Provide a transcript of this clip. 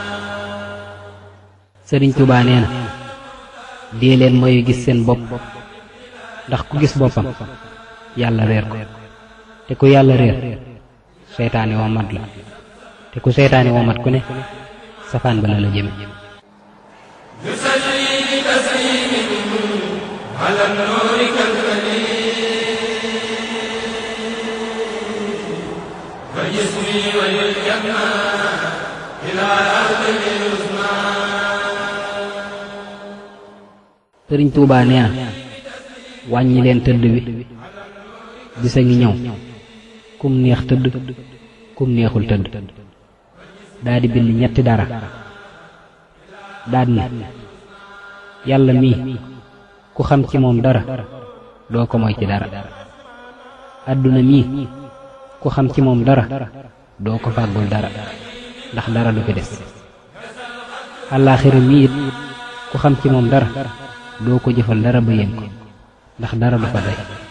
sëriñ Tuubaa nee na dee leen mooy gis seen bopp ndax ku gis boppam yàlla réer ko te ku yàlla réer seytaane womat la te ku seytaane womat ku ne safaan ba la la jëme sëriñ Tuubaa nee na wàññi leen tëdd bi bisa ngi ñëw kum neex tëdd kum neexul tëdd daldi bind ñetti dara daldi ne yàlla mii ku xam ci moom dara doo ko moy ci dara àdduna mii ku xam ci moom dara doo ko fàggul dara ndax dara du fi des àllaaxira mii it ku xam ci moom dara doo ko jëfal dara ba yéen ko ndax dara du fa day